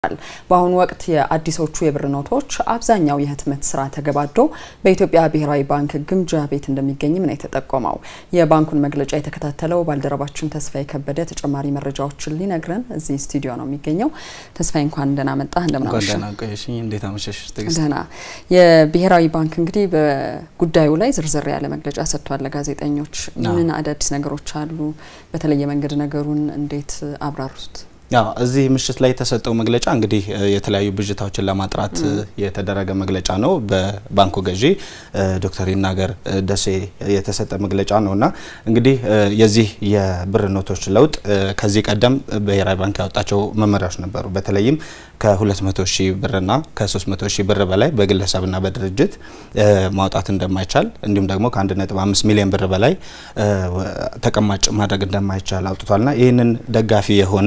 በአሁኑ ወቅት የአዲሶቹ የብር ኖቶች አብዛኛው የህትመት ስራ ተገባዶ በኢትዮጵያ ብሔራዊ ባንክ ግምጃ ቤት እንደሚገኝም ነው የተጠቆመው። የባንኩን መግለጫ የተከታተለው ባልደረባችን ተስፋዬ ከበደ ተጨማሪ መረጃዎችን ሊነግረን እዚህ ስቱዲዮ ነው የሚገኘው። ተስፋዬ እንኳን ደህና መጣህ። እንዴት አመሸሽ? ደህና። የብሔራዊ ባንክ እንግዲህ በጉዳዩ ላይ ዝርዝር ያለ መግለጫ ሰጥቷል ለጋዜጠኞች። ምን አዳዲስ ነገሮች አሉ? በተለየ መንገድ ነገሩን እንዴት አብራሩት? ያው እዚህ ምሽት ላይ የተሰጠው መግለጫ እንግዲህ የተለያዩ ብዥታዎችን ለማጥራት የተደረገ መግለጫ ነው። በባንኩ ገዢ ዶክተር ይናገር ደሴ የተሰጠ መግለጫ ነው እና እንግዲህ የዚህ የብር ኖቶች ለውጥ ከዚህ ቀደም ብሔራዊ ባንክ ያወጣቸው መመሪያዎች ነበሩ። በተለይም ከ200 ሺህ ብርና ከ300 ሺህ ብር በላይ በግለሰብና በድርጅት ማውጣት እንደማይቻል እንዲሁም ደግሞ ከ1.5 ሚሊዮን ብር በላይ ተቀማጭ ማድረግ እንደማይቻል አውጥቷልና ይህንን ደጋፊ የሆነ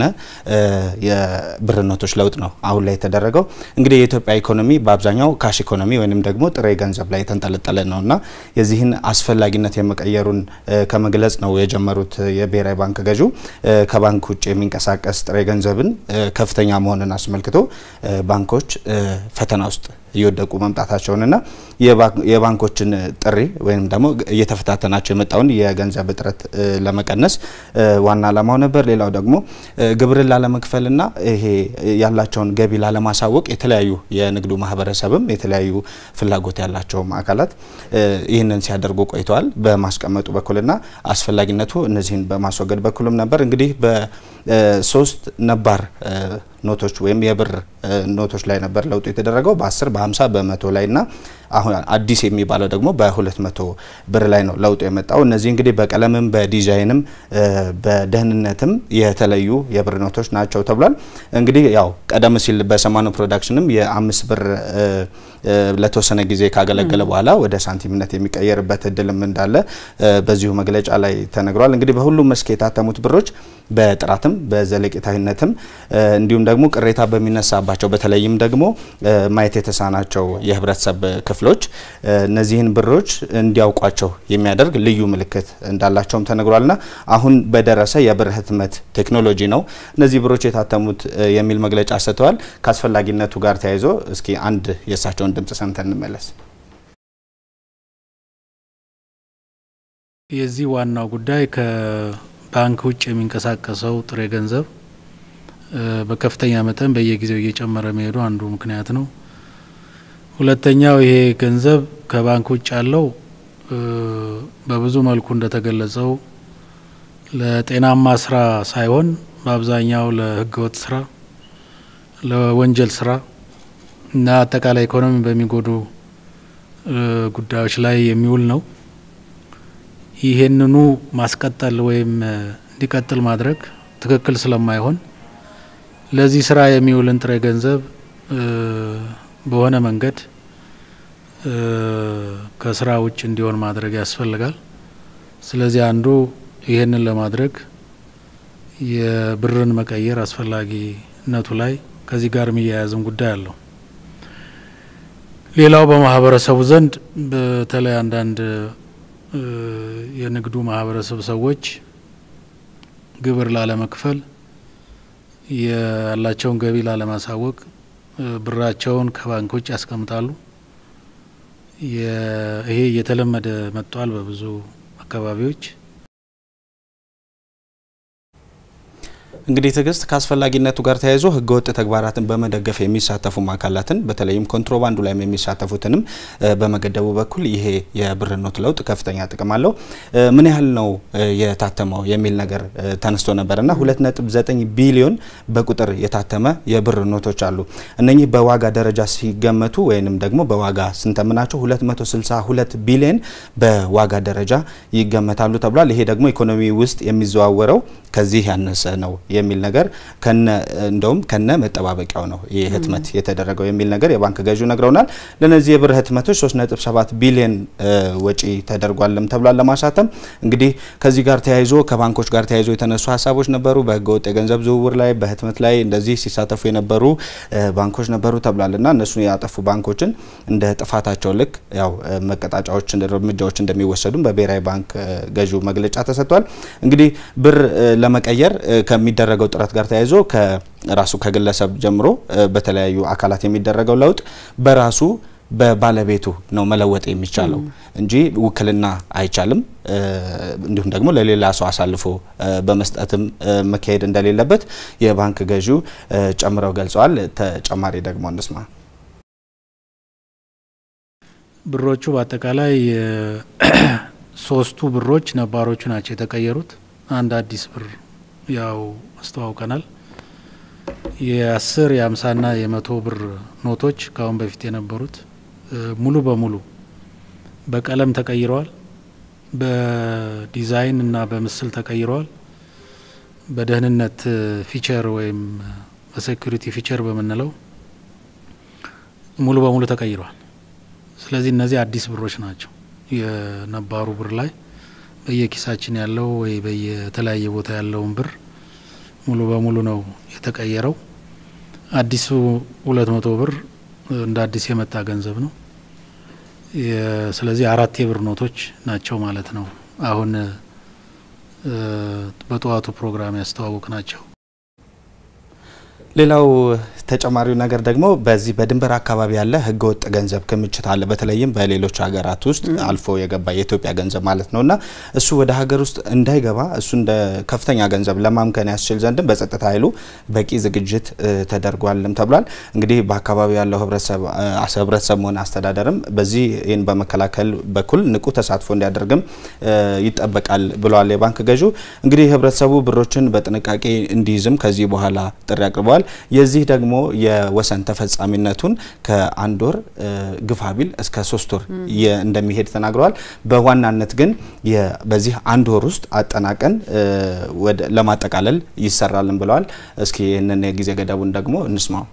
የብር ኖቶች ለውጥ ነው አሁን ላይ የተደረገው። እንግዲህ የኢትዮጵያ ኢኮኖሚ በአብዛኛው ካሽ ኢኮኖሚ ወይም ደግሞ ጥሬ ገንዘብ ላይ የተንጠለጠለ ነውና የዚህን አስፈላጊነት የመቀየሩን ከመግለጽ ነው የጀመሩት የብሔራዊ ባንክ ገዢው ከባንክ ውጭ የሚንቀሳቀስ ጥሬ ገንዘብን ከፍተኛ መሆንን አስመልክቶ ባንኮች ፈተና ውስጥ እየወደቁ መምጣታቸውንና የባንኮችን ጥሪ ወይም ደግሞ እየተፈታተናቸው የመጣውን የገንዘብ እጥረት ለመቀነስ ዋና ዓላማው ነበር። ሌላው ደግሞ ግብርን ላለመክፈልና ይሄ ያላቸውን ገቢ ላለማሳወቅ የተለያዩ የንግዱ ማህበረሰብም የተለያዩ ፍላጎት ያላቸውም አካላት ይህንን ሲያደርጉ ቆይተዋል። በማስቀመጡ በኩልና አስፈላጊነቱ እነዚህን በማስወገድ በኩልም ነበር። እንግዲህ በሶስት ነባር ኖቶች ወይም የብር ኖቶች ላይ ነበር ለውጡ የተደረገው በ10 በ50 በመቶ ላይ እና አሁን አዲስ የሚባለው ደግሞ በ200 ብር ላይ ነው ለውጡ የመጣው። እነዚህ እንግዲህ በቀለምም በዲዛይንም በደህንነትም የተለዩ የብር ኖቶች ናቸው ተብሏል። እንግዲህ ያው ቀደም ሲል በሰማኑ ፕሮዳክሽንም የአምስት ብር ለተወሰነ ጊዜ ካገለገለ በኋላ ወደ ሳንቲምነት የሚቀየርበት እድልም እንዳለ በዚሁ መግለጫ ላይ ተነግሯል። እንግዲህ በሁሉም መስክ የታተሙት ብሮች በጥራትም በዘለቄታዊነትም እንዲሁም ደግሞ ቅሬታ በሚነሳባቸው በተለይም ደግሞ ማየት የተሳናቸው የህብረተሰብ ክፍሎች እነዚህን ብሮች እንዲያውቋቸው የሚያደርግ ልዩ ምልክት እንዳላቸውም ተነግሯልና አሁን በደረሰ የብር ህትመት ቴክኖሎጂ ነው እነዚህ ብሮች የታተሙት የሚል መግለጫ ሰጥተዋል። ከአስፈላጊነቱ ጋር ተያይዞ እስኪ አንድ የእሳቸውን ድምጽ ሰምተን እንመለስ። የዚህ ዋናው ጉዳይ ባንክ ውጭ የሚንቀሳቀሰው ጥሬ ገንዘብ በከፍተኛ መጠን በየጊዜው እየጨመረ መሄዱ አንዱ ምክንያት ነው። ሁለተኛው ይሄ ገንዘብ ከባንክ ውጭ ያለው በብዙ መልኩ እንደተገለጸው ለጤናማ ስራ ሳይሆን በአብዛኛው ለህገወጥ ስራ፣ ለወንጀል ስራ እና አጠቃላይ ኢኮኖሚ በሚጎዱ ጉዳዮች ላይ የሚውል ነው። ይሄንኑ ማስቀጠል ወይም እንዲቀጥል ማድረግ ትክክል ስለማይሆን ለዚህ ስራ የሚውልን ጥሬ ገንዘብ በሆነ መንገድ ከስራ ውጭ እንዲሆን ማድረግ ያስፈልጋል። ስለዚህ አንዱ ይሄንን ለማድረግ የብርን መቀየር አስፈላጊነቱ ላይ ከዚህ ጋር የሚያያዝም ጉዳይ አለው። ሌላው በማህበረሰቡ ዘንድ በተለይ አንዳንድ የንግዱ ማህበረሰብ ሰዎች ግብር ላለመክፈል ያላቸውን ገቢ ላለማሳወቅ ብራቸውን ከባንክ ውጭ ያስቀምጣሉ። ይሄ እየተለመደ መጥቷል በብዙ አካባቢዎች። እንግዲህ ትዕግስት ከአስፈላጊነቱ ጋር ተያይዞ ህገወጥ ተግባራትን በመደገፍ የሚሳተፉም አካላትን በተለይም ኮንትሮባንዱ ላይም የሚሳተፉትንም በመገደቡ በኩል ይሄ የብር ኖት ለውጥ ከፍተኛ ጥቅም አለው። ምን ያህል ነው የታተመው የሚል ነገር ተነስቶ ነበርና 2.9 ቢሊዮን በቁጥር የታተመ የብር ኖቶች አሉ። እነኚህ በዋጋ ደረጃ ሲገመቱ ወይንም ደግሞ በዋጋ ስንተምናቸው 262 ቢሊዮን በዋጋ ደረጃ ይገመታሉ ተብሏል። ይሄ ደግሞ ኢኮኖሚ ውስጥ የሚዘዋወረው ከዚህ ያነሰ ነው የሚል ነገር ከነ እንደውም ከነ መጠባበቂያው ነው ይህ ህትመት የተደረገው የሚል ነገር የባንክ ገዢው ነግረውናል። ለነዚህ የብር ህትመቶች 3.7 ቢሊዮን ወጪ ተደርጓልም ተብሏል ለማሳተም። እንግዲህ ከዚህ ጋር ተያይዞ ከባንኮች ጋር ተያይዞ የተነሱ ሀሳቦች ነበሩ። በህገወጥ የገንዘብ ዝውውር ላይ በህትመት ላይ እንደዚህ ሲሳተፉ የነበሩ ባንኮች ነበሩ ተብሏልና እነሱን ያጠፉ ባንኮችን እንደ ጥፋታቸው ልክ ያው መቀጣጫዎች፣ እርምጃዎች እንደሚወሰዱም በብሔራዊ ባንክ ገዢው መግለጫ ተሰጥቷል። እንግዲህ ብር ለመቀየር ከሚደረጉ ከሚደረገው ጥረት ጋር ተያይዞ ከራሱ ከግለሰብ ጀምሮ በተለያዩ አካላት የሚደረገው ለውጥ በራሱ በባለቤቱ ነው መለወጥ የሚቻለው እንጂ ውክልና አይቻልም። እንዲሁም ደግሞ ለሌላ ሰው አሳልፎ በመስጠትም መካሄድ እንደሌለበት የባንክ ገዢው ጨምረው ገልጸዋል። ተጨማሪ ደግሞ እንስማ። ብሮቹ በአጠቃላይ ሶስቱ ብሮች ነባሮቹ ናቸው የተቀየሩት። አንድ አዲስ ብር ያው አስተዋውቀናል። የአስር የአምሳና የመቶ ብር ኖቶች ከአሁን በፊት የነበሩት ሙሉ በሙሉ በቀለም ተቀይረዋል። በዲዛይን እና በምስል ተቀይረዋል። በደህንነት ፊቸር ወይም በሴኩሪቲ ፊቸር በምንለው ሙሉ በሙሉ ተቀይረዋል። ስለዚህ እነዚህ አዲስ ብሮች ናቸው። የነባሩ ብር ላይ በየኪሳችን ያለው ወይ በየተለያየ ቦታ ያለውን ብር ሙሉ በሙሉ ነው የተቀየረው። አዲሱ ሁለት መቶ ብር እንደ አዲስ የመጣ ገንዘብ ነው። ስለዚህ አራት የብር ኖቶች ናቸው ማለት ነው። አሁን በጠዋቱ ፕሮግራም ያስተዋወቅ ናቸው። ሌላው ተጨማሪው ነገር ደግሞ በዚህ በድንበር አካባቢ ያለ ህገወጥ ገንዘብ ክምችት አለ። በተለይም በሌሎች ሀገራት ውስጥ አልፎ የገባ የኢትዮጵያ ገንዘብ ማለት ነው እና እሱ ወደ ሀገር ውስጥ እንዳይገባ እሱ እንደ ከፍተኛ ገንዘብ ለማምከን ያስችል ዘንድም በጸጥታ ኃይሉ በቂ ዝግጅት ተደርጓልም ተብሏል። እንግዲህ በአካባቢው ያለው ህብረተሰብ መሆን አስተዳደርም በዚህ ይህን በመከላከል በኩል ንቁ ተሳትፎ እንዲያደርግም ይጠበቃል ብለዋል የባንክ ገዢው። እንግዲህ ህብረተሰቡ ብሮችን በጥንቃቄ እንዲይዝም ከዚህ በኋላ ጥሪ አቅርበዋል። የዚህ ደግሞ የወሰን ተፈጻሚነቱን ከአንድ ወር ግፋ ቢል እስከ ሶስት ወር እንደሚሄድ ተናግረዋል። በዋናነት ግን በዚህ አንድ ወር ውስጥ አጠናቀን ለማጠቃለል ይሰራልን ብለዋል። እስኪ ይህንን የጊዜ ገደቡን ደግሞ እንስማው።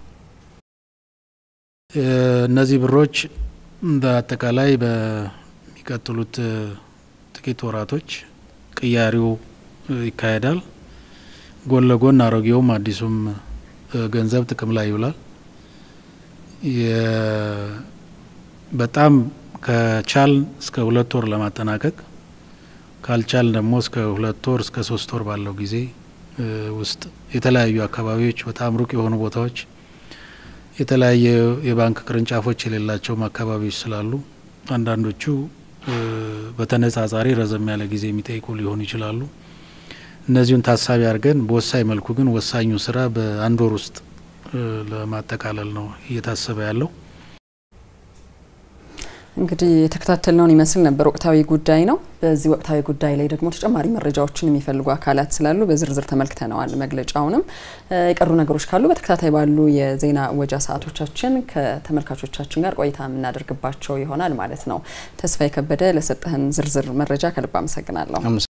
እነዚህ ብሮች በአጠቃላይ በሚቀጥሉት ጥቂት ወራቶች ቅያሪው ይካሄዳል። ጎን ለጎን አሮጌውም አዲሱም ገንዘብ ጥቅም ላይ ይውላል። በጣም ከቻል እስከ ሁለት ወር ለማጠናቀቅ ካልቻል ደግሞ እስከ ሁለት ወር እስከ ሶስት ወር ባለው ጊዜ ውስጥ የተለያዩ አካባቢዎች በጣም ሩቅ የሆኑ ቦታዎች የተለያየ የባንክ ቅርንጫፎች የሌላቸውም አካባቢዎች ስላሉ አንዳንዶቹ በተነጻጻሪ ረዘም ያለ ጊዜ የሚጠይቁ ሊሆኑ ይችላሉ። እነዚሁን ታሳቢ አድርገን በወሳኝ መልኩ ግን ወሳኙ ስራ በአንድ ወር ውስጥ ለማጠቃለል ነው እየታሰበ ያለው። እንግዲህ የተከታተልነውን ይመስል ነበር። ወቅታዊ ጉዳይ ነው። በዚህ ወቅታዊ ጉዳይ ላይ ደግሞ ተጨማሪ መረጃዎችን የሚፈልጉ አካላት ስላሉ በዝርዝር ተመልክተነዋል። መግለጫውንም የቀሩ ነገሮች ካሉ በተከታታይ ባሉ የዜና ወጃ ሰዓቶቻችን ከተመልካቾቻችን ጋር ቆይታ የምናደርግባቸው ይሆናል ማለት ነው። ተስፋዬ ከበደ ለሰጠህን ዝርዝር መረጃ ከልብ አመሰግናለሁ።